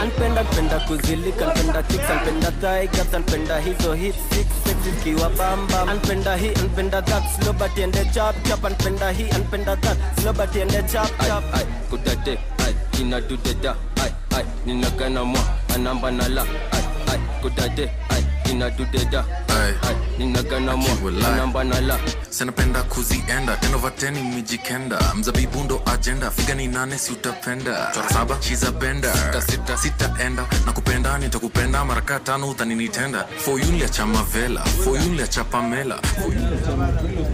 anpenda npenda kuzilika npenda chicks anpenda thigh gaps anpenda hizo hip six sexy zikiwa bamba anpenda hii anpenda that slow but ende chap chap anpenda hii anpenda that slow but ende chap chap ai kudade ai inadudeda ai ai ninagana mwa anamba nala ai ai kudade ai inadudeda Ai. ai ninagana mwa Akiwalai. anamba nala sinapenda kuzienda tenovateni mijikenda mzabibu ndo agenda figa ni nane si utapenda chora saba shiza benda sita sita sitaenda na kupenda nitakupenda maraka tano utaninitenda foyunlia cha mavela foyunlia cha pamela foyunlia cha Matulo.